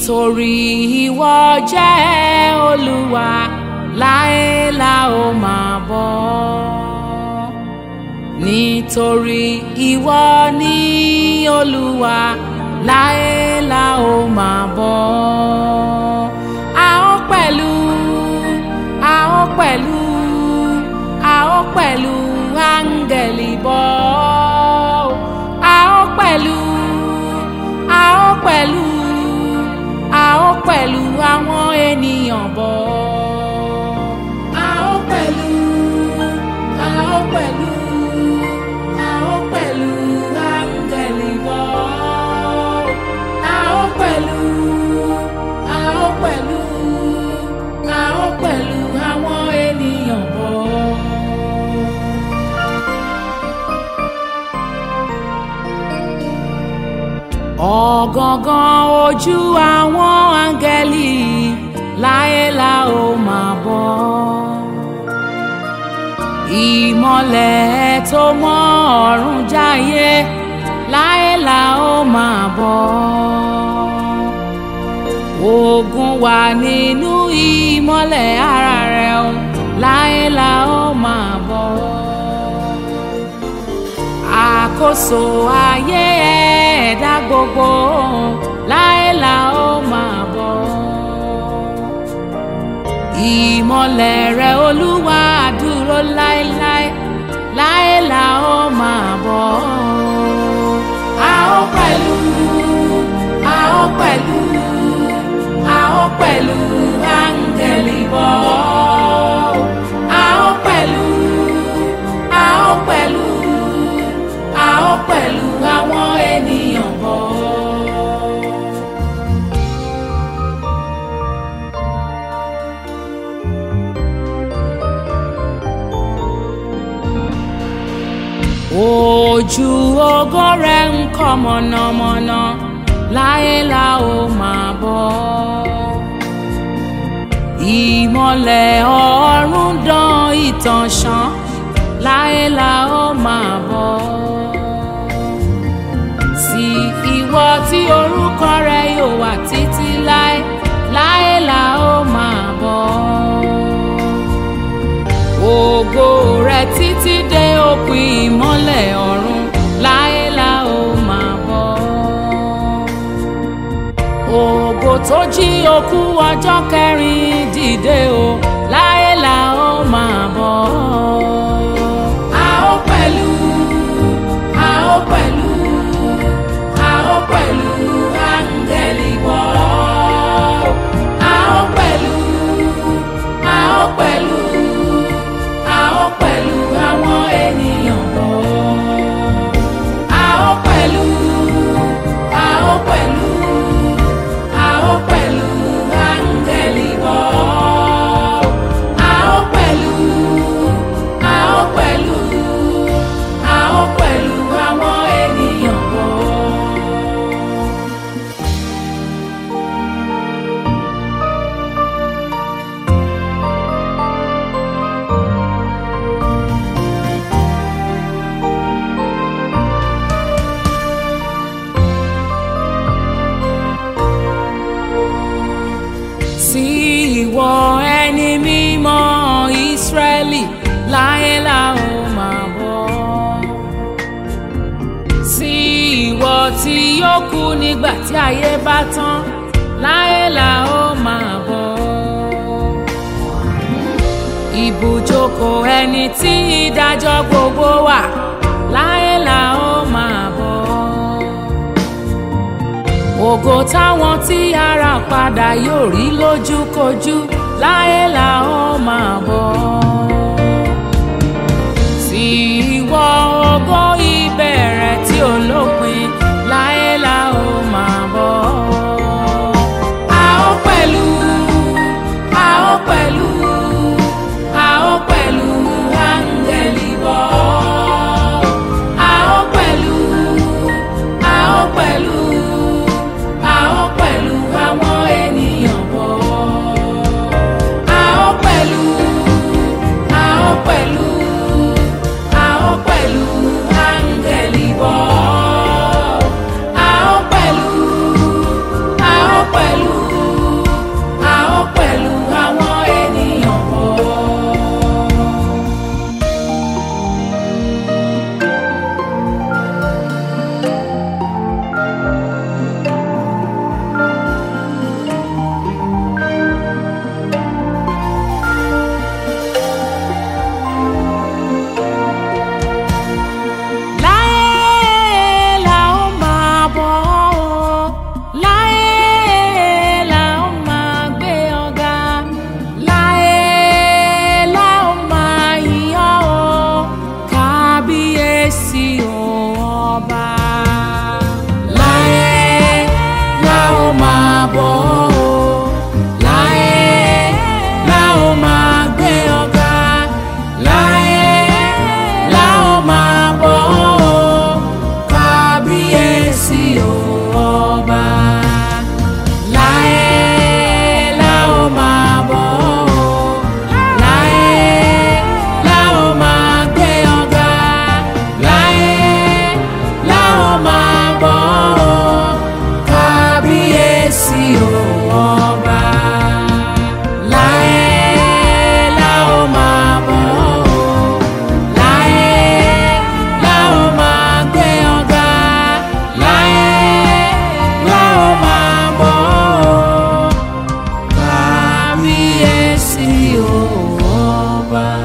nítorí ìwọ jẹ́ olúwa láé la ó máa bọ́ nítorí ìwọ ní olúwa láé la ó máa bọ́ a ó pẹ̀lú a ó pẹ̀lú a ó pẹ̀lú áńgẹ̀lì bọ́ a ó pẹ̀lú a ó pẹ̀lú a ó pẹ̀lú àwọn ènìyàn bọ́ a ó pẹ̀lú a ó pẹ̀lú a ó pẹ̀lú áńgẹ̀lì bọ́ a ó pẹ̀lú a ó pẹ̀lú a ó pẹ̀lú àwọn ènìyàn bọ́. ọ̀gangan ojú àwọn áńgẹ́lì láyé la ó máa bọ́ ìmọ̀lẹ̀ tó mọ́ ọ̀run jáyé láyé la ó máa bọ́ ogun wà nínú ìmọ̀lẹ̀ ara rẹ̀ o láyé la ó máa bọ́ àkóso ayé ẹ̀dá gbogbo láé la ó máa bọ̀. ìmọ̀lẹ̀ rẹ̀ olúwa dúró láéláé láé la ó máa bọ̀. a ó pẹ̀lú a ó pẹ̀lú a ó pẹ̀lú áńgẹ̀lì bọ̀. a ó pẹ̀lú a ó pẹ̀lú a ó pẹ̀lú àwọn ènìyàn bọ̀. ojú ògo rẹ̀ ń kọ́ mọ̀nàmọ́ná láyé la ó máa bọ̀. ìmọ̀lẹ̀ ọ̀run dán ìtàn ṣán láyé la ó máa bọ̀. sí ìwọ tí orúkọ rẹ yóò wà títí láé láé la ó máa bọ̀. ògo rẹ títí dé òpin ìmọ́lẹ̀ ọ̀run láé la ó máa bọ̀. ògo tó jí òkú ọjọ́ kẹrin dìde o láé la ó máa bọ̀. a ó pẹ̀lú a ó pẹ̀lú a ó pẹ̀lú áńgẹ́lì bọ̀. a ó pẹ̀lú a ó pẹ̀lú a ó pẹ̀lú àwọn ènìyàn bọ̀. a ó pẹ̀lú a ó pẹ̀lú a ó pẹ̀lú áńgẹ́lì bọ̀. a ó pẹ̀lú a ó pẹ̀lú a ó pẹ̀lú àwọn ènìyàn bọ̀. sí ìwọ ẹni mímọ́ ìsírẹ́lì láyé la ó máa bọ̀. sí ìwọ tí yóò kú nígbà tí ayé bá tán láyé la ó máa bọ̀. ibùjókòó ẹni tí ìdájọ́ gbogbo wà láyé la ó máa bọ̀ ògo táwọn tí ara padà yóò rí lójúkojú láyé la ó máa bọ̀. sí ìwọ ògo ìbẹ̀rẹ̀ tí ò lópin láyé la ó máa bọ̀. a ó pẹ̀lú a ó pẹ̀lú a ó pẹ̀lú áńgẹ́lì bọ̀. a ó pẹ̀lú a ó pẹ̀lú a ó pẹ̀lú àwọn ènìyàn bọ̀. a ó pẹ̀lú ọba.